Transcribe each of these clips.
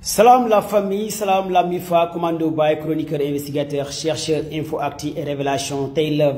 Salam la famille, salam la MIFA, commando by chroniqueur investigateur, chercheur, info acti et révélation. tey le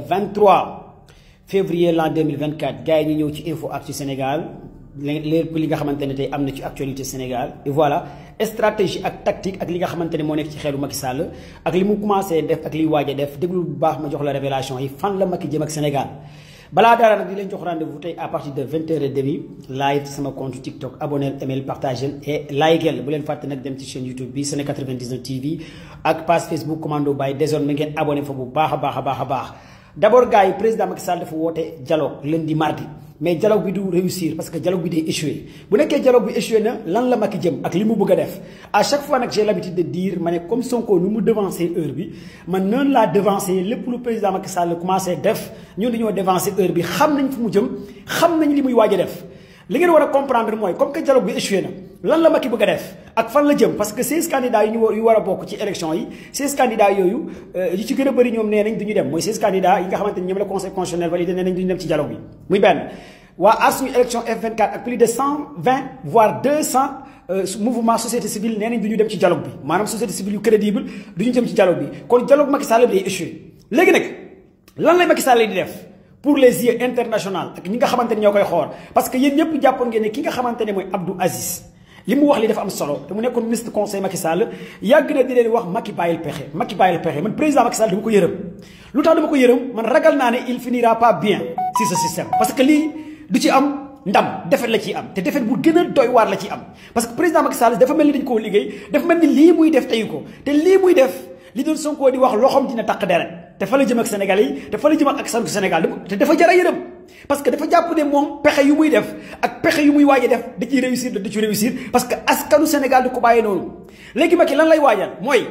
23 février l'an 2024 gars yi ñu ñëw ci info acti Sénégal lépp li nga xamante ne tey am na ci actualité Sénégal et voilà stratégie ak tactique ak li nga xamante ne moo nekk ci xelu Macky Sall ak li mu commencé def ak liy waaj a def déglu bu baax ma jox la révélation yi fan la Macky jëm ak Sénégal. balaa dara nag di leen jox rendez-vous tey à partir de vingt heures et demi live ci sama compte TikTok abonnel email partagel et likeel bu leen fàtte nag dem ci chaîne YouTube bi Séné 99 TV ak page Facebook commando by désormais ngeen abonné fa bu baax a baax a baax a baax d'abord gars yi président Macky Sall dafa woote dialogue lundi mardi mais dialogue bi du réussir parce que dialogue bi day échoué bu nekkee dialogue bi échoué na lan la Macky jëm ak li mu bëgg a def à chaque fois nag j'ai l'habitude de dire ma ne comme Sonko nu mu devancer heure bi man noonu laa devancer lépp lu président Macky Sall commencé def ñun dañoo devancer heure bi xam nañ fu mu jëm xam nañ li muy waaj a def li ngeen war a comprendre mooy comme que dialogue bi échoué na lan la Macky bëgg a def ak fan la jëm parce que 16 candidats yi ñu war yu war a bokk ci élection yi 16 candidats yooyu yu ci gën a bëri ñoom nee nañ du ñu dem mooy 16 candidats yi nga xamante ni ñoom la conseil constitutionnel validé nee nañ du ñu dem ci dialogue bi muy benn waa aar suñu élection F24 ak plus de 120 voire 200 mouvement société civile nee nañ du ñu dem ci dialogue bi maanaam société civile yu crédible du ñu dem ci dialogue bi kon dialogue Macky Sall bi day échoué léegi nag lan lay Macky Sall di def pour les yeux international ak ñi nga xamante ne ñoo koy xool parce que yéen ñëpp jàppoon ngeen ne ki nga xamante ne mooy Abdou Aziz li mu wax li dafa am solo te mu nekkoon ministre conseil Macky Sall yàgg na di leen wax Macky bàyyil pexe Macky bàyyil pexe man président Macky Sall dama ko yërëm lu tax dama ko yërëm man ragal naa ne il finira pas bien si ce système parce que lii du ci am ndam defet la ciy am te defet bu gën a doy waar la ciy am parce que président Macky Sall dafa mel ni dañ koo liggéey dafa mel ni lii muy def teyu ko te lii muy def li doon Sonko di wax loxoom dina taq deret te fa la jëm ak Sénégal yi te fa la jëm ak askanu Sénégal te dafa jara yërëm parce que dafa jàpp ne moom pexe yu muy def ak pexe yu muy waaje def da ciy réussir da ci réussir parce que askanu Sénégal du ko bàyyee noonu léegi Macky lan lay waajal mooy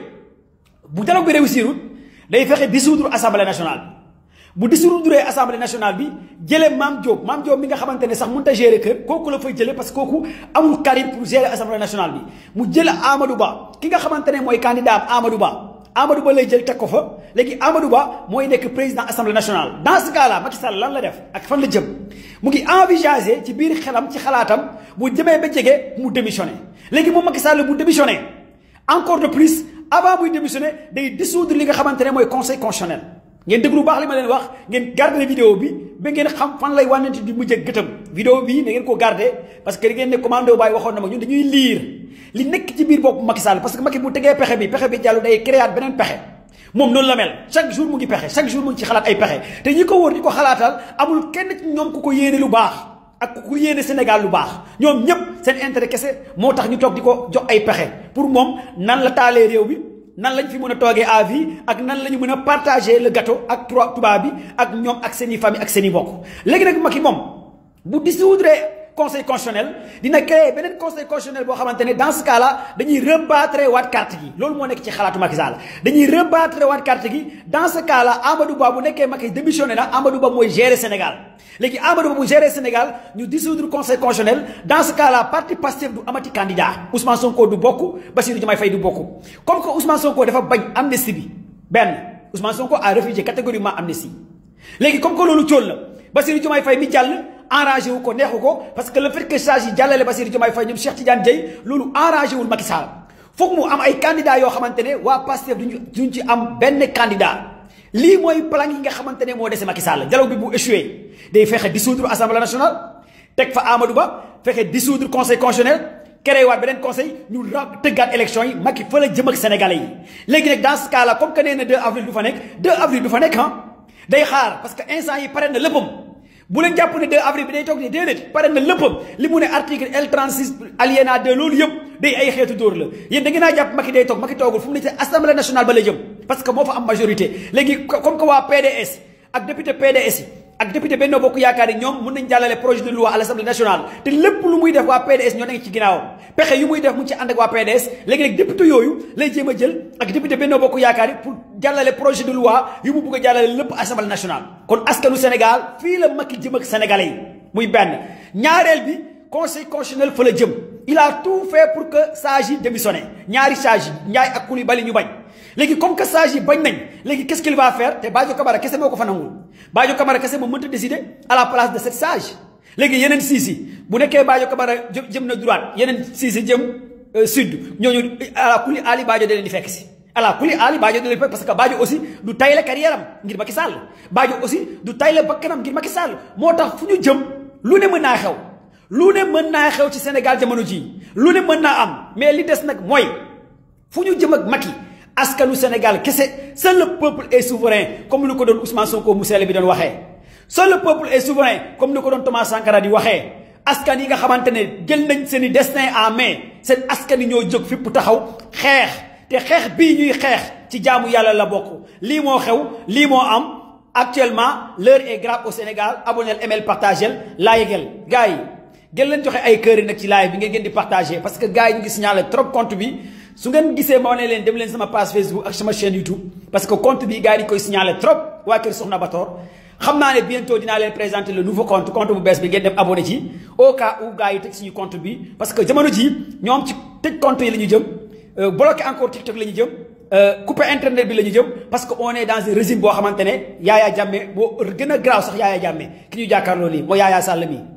bu dialogue bi réussirul day fexe dissoudre assemblée nationale bu dissoudre assemblée nationale bi jëlee Mame Diop Mame Diop mi nga xamante ne sax mënut a gérer kër kooku la fay jëlee parce que kooku amul charisme pour gérer assemblée nationale bi mu jël Amadou Ba ki nga xamante ne mooy candidat am Amadou Ba Amadou Ba lay jël teg ko fa léegi Amadou Ba mooy nekk président assemblée nationale dans ce cas là Macky Sall lan la def ak fan la jëm mu ngi envisager ci biir xelam ci xalaatam bu jëmee ba jege mu démissionné léegi moom Macky Sall bu démissionné encore de plus avant muy démissionné day dissoudre li nga xamante ne mooy conseil constitutionnel ngeen déglu baax li ma leen wax ngeen garder vidéo bi ba ngeen xam fan lay wànnante di mujj ak gëtëm vidéo bi na ngeen ko garder parce que da ngeen ne commando baay waxoon na ma ñun dañuy liir li nekk ci biir bopp Macky Sall parce que Macky bu tegee pexe bi pexe bi jàllu day créer beneen pexe moom noonu la mel chaque jour mu ngi pexe chaque jour mu ngi ci xalaat ay pexe te ñi ko wóor di ko xalaatal amul kenn ci ñoom ku ko yéene lu baax ak ku ko yéene Sénégal lu baax ñoom ñëpp seen intérêt kese moo tax ñu toog di ko jox ay pexe pour moom nan la taalee réew bi nan lañ fi mën a toogee à vie ak nan la ñu mën a partager le gâteau ak tubaab bi ak ñoom ak seen i famille ak seen i mbokk léegi nag Macky moom bu dissoudre conseil constitutionnel dina créer beneen conseil constitutionnel boo xamante ne dans ce cas là dañuy rebattre waat carte gi loolu moo nekk ci xalaatu Macky Sall dañuy rebattre waat carte gi dans ce cas là Amadou Ba bu nekkee Macky démissionné na Amadou Ba mooy gérer Sénégal léegi Amadou Ba bu gérer Sénégal ñu dissoudre conseil constitutionnel dans ce cas là parti Pastef du amati candidat Ousmane Sonko du bokk Bassirou Diomaye Faye du bokk comme que Ousmane Sonko dafa bañ amnistie bi benn Ousmane Sonko a refusé catégoriquement amnistie léegi comme que loolu cóol la Bassirou Diomaye Faye mi jàll enragé wu ko neexu ko parce que le fait que charge yi jàllale Bassirou Diomaye Faye ñoom Cheikh Tidiane Dieye loolu enragé wul Macky Sall foog mu am ay candidats yoo xamante ne waa Pastef duñu duñ ci am benn candidat lii mooy plan yi nga xamante ne moo dese Macky Sall dialogue bi bu échoué day fexe dissoudre assemblée nationale teg fa Amadou Ba fexe dissoudre conseil constitutionnel créé waat beneen conseil ñu ra tëggaat élection yi Macky fa la jëm ak sénégalais yi léegi nag dans ce cas là comme que nee na 2 avril du fa nekk 2 avril du fa nekk ah day xaar parce que instant yi pare na léppam bu leen jàpp ne 2 avril bi day toog ni déedéet pare na léppam li mu ne article L36 alinéa 2 loolu yëpp day ay xeetu dóor la yéen da ngeen naa jàpp Macky day toog Macky toogul fu mu ne ci assemblée nationale ba la jëm parce que moo fa am majorité léegi comme que waa PDS ak député PDS yi ak député Benno Bokk Yaakaar yi ñoom mën nañ jàllale projet de loi à l'Assemblée nationale te lépp lu muy def waa PDS ñoo nekk ci ginnaawam pexe yu muy def mu ngi ci ànd ak waa PDS léegi nag député yooyu lay jéem a jël ak député Benno Bokk Yaakaar yi pour jàllale projet de loi yu mu bugg a jàllale lépp Assemblée nationale kon askanu Sénégal fii la Macky jëm ak sénégalais yi muy benn ñaareel bi conseil constitutionnel fa la jëm il a tout fait pour que sages yi démissionné ñaari sages yi Ndiaye ak Coulibaly ñu bañ léegi comme que sages yi bañ nañ léegi qu'est-ce qu'il va faire te Badio Camara kese moo ko fa nangul Badio Camara kese moo mënta décider à la place de cette sage léegi yeneen siis yi bu nekkee Badio Camara jëm na droite yeneen siis yi jëm sud ñooñu ala kuli Ali Badio da leen di fekk si ala kuli Ali Badio da leen di fekk parce que Badio aussi du tay la carrière am ngir Macky Sall Badio aussi du tay la bakkanam ngir Macky Sall moo tax fu ñu jëm lu ne mën naa xew lu ne mën naa xew ci Sénégal jamono ji lu ne mën naa am mais li des nag mooy fu ñu jëm ak Macky askanu Sénégal kese seul le peuple est souverain comme ni ko doon Ousmane Sonko mu sell bi doon waxee seul le peuple est souverain comme ni ko doon Thomas Sankara di waxee askan yi nga xamante ne jël nañ seen i destin en main seen askan yi ñoo jóg fipp taxaw xeex te xeex bii ñuy xeex ci jaamu yàlla la bokk lii moo xew lii moo am actuellement l'heure est grave au Sénégal abonnel ML partagel laayegel gars yi gën leen joxe ay kër yi nag ci live bi ngeen gën di partager parce que gars yi ñu ngi signalé trop compte bi su ngeen gisee ma ne leen dem leen sama page Facebook ak sama chaîne YouTube parce que compte bi gars yi koy signalé trop waa kër Soxna Bator xam naa ne bientôt dinaa leen présenter le nouveau compte compte bu bees bi ngeen dem abonné ci au cas où gars yi tëj suñu compte bi parce que jamono ji ñoom ci tëj compte yi la ñu jëm bloqué encore TikTok la ñu jëm coupé internet bi la ñu jëm parce que on est dans un régime boo xamante ne Yaya Jammeh boo gën a graaw sax Yaya Jammeh ki ñu jàkkaarloo lii moo Yaya Sall mi